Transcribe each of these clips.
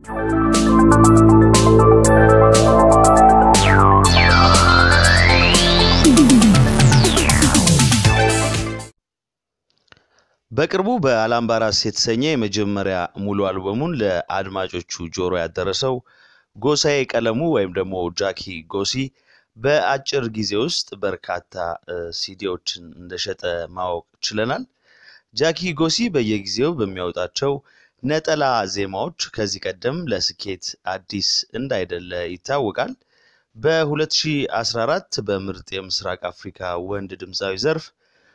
በቅርቡ በአላምባራስ የተሰኘ የመጀመሪያ ሙሉ አልበሙን ለአድማጮቹ ጆሮ ያደረሰው ጎሳዬ ቀለሙ ወይም ደግሞ ጃኪ ጎሲ በአጭር ጊዜ ውስጥ በርካታ ሲዲዎችን እንደሸጠ ማወቅ ችለናል። ጃኪ ጎሲ በየጊዜው በሚያወጣቸው ነጠላ ዜማዎች ከዚህ ቀደም ለስኬት አዲስ እንዳይደለ ይታወቃል። በ2014 በምርጥ የምስራቅ አፍሪካ ወንድ ድምፃዊ ዘርፍ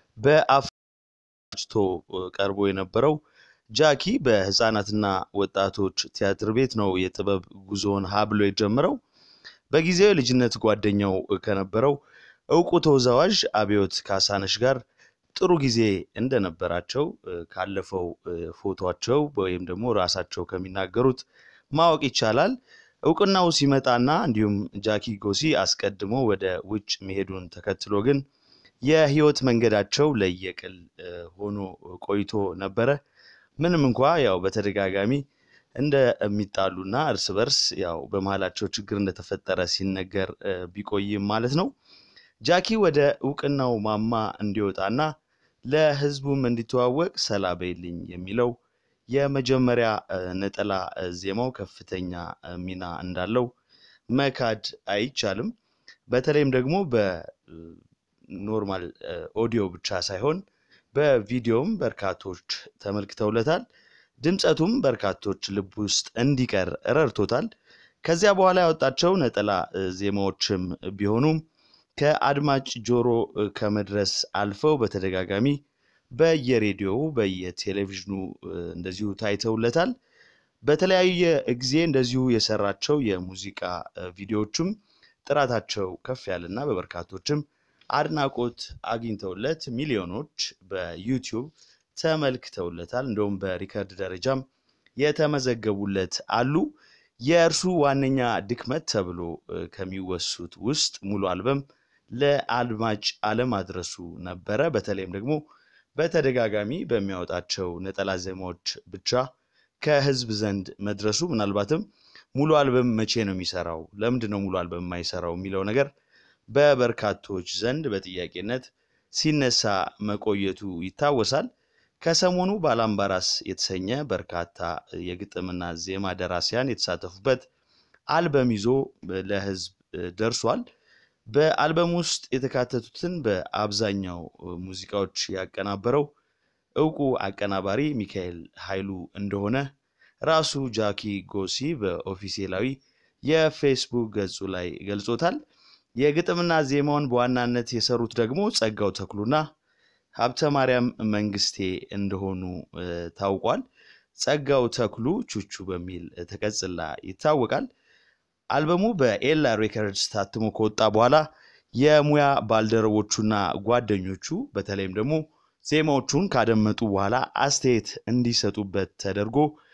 በአፍቶ ቀርቦ የነበረው ጃኪ በህፃናትና ወጣቶች ቲያትር ቤት ነው የጥበብ ጉዞውን ሀብሎ የጀመረው። በጊዜው የልጅነት ጓደኛው ከነበረው እውቁ ተወዛዋዥ አብዮት ካሳነሽ ጋር ጥሩ ጊዜ እንደነበራቸው ካለፈው ፎቶቸው ወይም ደግሞ ራሳቸው ከሚናገሩት ማወቅ ይቻላል። እውቅናው ሲመጣና እንዲሁም ጃኪ ጎሲ አስቀድሞ ወደ ውጭ መሄዱን ተከትሎ ግን የህይወት መንገዳቸው ለየቅል ሆኖ ቆይቶ ነበረ። ምንም እንኳ ያው በተደጋጋሚ እንደሚጣሉና እርስ በርስ ያው በመሀላቸው ችግር እንደተፈጠረ ሲነገር ቢቆይም ማለት ነው። ጃኪ ወደ እውቅናው ማማ እንዲወጣና ለህዝቡም እንዲተዋወቅ ሰላ በይልኝ የሚለው የመጀመሪያ ነጠላ ዜማው ከፍተኛ ሚና እንዳለው መካድ አይቻልም። በተለይም ደግሞ በኖርማል ኦዲዮ ብቻ ሳይሆን በቪዲዮም በርካቶች ተመልክተውለታል። ድምፀቱም በርካቶች ልብ ውስጥ እንዲቀር ረድቶታል። ከዚያ በኋላ ያወጣቸው ነጠላ ዜማዎችም ቢሆኑም ከአድማጭ ጆሮ ከመድረስ አልፈው በተደጋጋሚ በየሬዲዮው በየቴሌቪዥኑ እንደዚሁ ታይተውለታል። በተለያየ ጊዜ እንደዚሁ የሰራቸው የሙዚቃ ቪዲዮዎችም ጥራታቸው ከፍ ያለና በበርካቶችም አድናቆት አግኝተውለት ሚሊዮኖች በዩቲዩብ ተመልክተውለታል። እንደውም በሪከርድ ደረጃም የተመዘገቡለት አሉ። የእርሱ ዋነኛ ድክመት ተብሎ ከሚወሱት ውስጥ ሙሉ አልበም ለአድማጭ አለማድረሱ ነበረ። በተለይም ደግሞ በተደጋጋሚ በሚያወጣቸው ነጠላ ዜማዎች ብቻ ከህዝብ ዘንድ መድረሱ ምናልባትም ሙሉ አልበም መቼ ነው የሚሰራው፣ ለምንድን ነው ሙሉ አልበም የማይሰራው የሚለው ነገር በበርካቶች ዘንድ በጥያቄነት ሲነሳ መቆየቱ ይታወሳል። ከሰሞኑ ባላምባራስ የተሰኘ በርካታ የግጥምና ዜማ ደራሲያን የተሳተፉበት አልበም ይዞ ለህዝብ ደርሷል። በአልበም ውስጥ የተካተቱትን በአብዛኛው ሙዚቃዎች ያቀናበረው እውቁ አቀናባሪ ሚካኤል ኃይሉ እንደሆነ ራሱ ጃኪ ጎሲ በኦፊሴላዊ የፌስቡክ ገጹ ላይ ገልጾታል። የግጥምና ዜማውን በዋናነት የሰሩት ደግሞ ጸጋው ተክሉና ሀብተ ማርያም መንግስቴ እንደሆኑ ታውቋል። ጸጋው ተክሉ ቹቹ በሚል ተቀጽላ ይታወቃል። አልበሙ በኤላ ሬከርድስ ታትሞ ከወጣ በኋላ የሙያ ባልደረቦቹና ጓደኞቹ በተለይም ደግሞ ዜማዎቹን ካደመጡ በኋላ አስተያየት እንዲሰጡበት ተደርጎ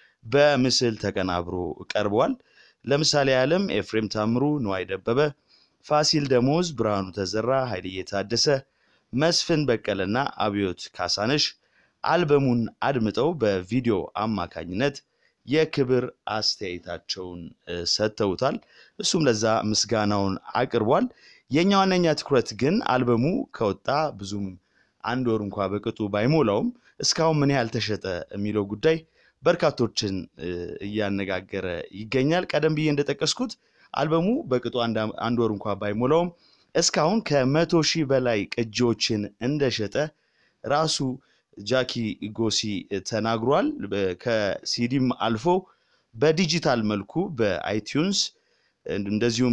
በምስል ተቀናብሮ ቀርበዋል። ለምሳሌ ያለም ኤፍሬም ታምሩ፣ ነዋይ ደበበ፣ ፋሲል ደሞዝ፣ ብርሃኑ ተዘራ፣ ኃይልዬ ታደሰ፣ መስፍን በቀለና አብዮት ካሳነሽ አልበሙን አድምጠው በቪዲዮ አማካኝነት የክብር አስተያየታቸውን ሰጥተውታል። እሱም ለዛ ምስጋናውን አቅርቧል። የኛ ዋነኛ ትኩረት ግን አልበሙ ከወጣ ብዙም አንድ ወር እንኳ በቅጡ ባይሞላውም እስካሁን ምን ያህል ተሸጠ የሚለው ጉዳይ በርካቶችን እያነጋገረ ይገኛል። ቀደም ብዬ እንደጠቀስኩት አልበሙ በቅጡ አንድ ወር እንኳ ባይሞላውም እስካሁን ከመቶ ሺህ በላይ ቅጂዎችን እንደሸጠ ራሱ ጃኪ ጎሲ ተናግሯል። ከሲዲም አልፎ በዲጂታል መልኩ በአይቲዩንስ እንደዚሁም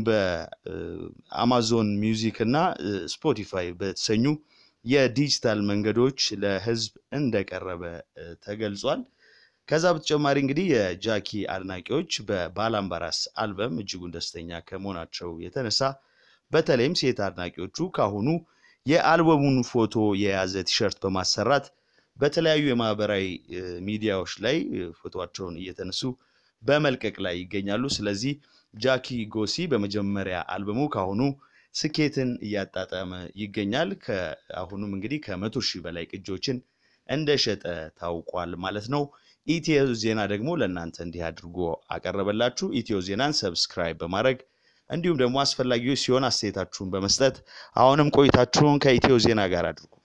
በአማዞን ሚውዚክ እና ስፖቲፋይ በተሰኙ የዲጂታል መንገዶች ለሕዝብ እንደቀረበ ተገልጿል። ከዛ በተጨማሪ እንግዲህ የጃኪ አድናቂዎች በባላምባራስ አልበም እጅጉን ደስተኛ ከመሆናቸው የተነሳ በተለይም ሴት አድናቂዎቹ ካሁኑ የአልበሙን ፎቶ የያዘ ቲሸርት በማሰራት በተለያዩ የማህበራዊ ሚዲያዎች ላይ ፎቶቸውን እየተነሱ በመልቀቅ ላይ ይገኛሉ። ስለዚህ ጃኪ ጎሲ በመጀመሪያ አልበሙ ካሁኑ ስኬትን እያጣጠመ ይገኛል። ከአሁኑም እንግዲህ ከመቶ ሺህ በላይ ቅጂዎችን እንደሸጠ ታውቋል ማለት ነው። ኢትዮ ዜና ደግሞ ለእናንተ እንዲህ አድርጎ አቀረበላችሁ። ኢትዮ ዜናን ሰብስክራይብ በማድረግ እንዲሁም ደግሞ አስፈላጊዎች ሲሆን አስተያየታችሁን በመስጠት አሁንም ቆይታችሁን ከኢትዮ ዜና ጋር አድርጉ።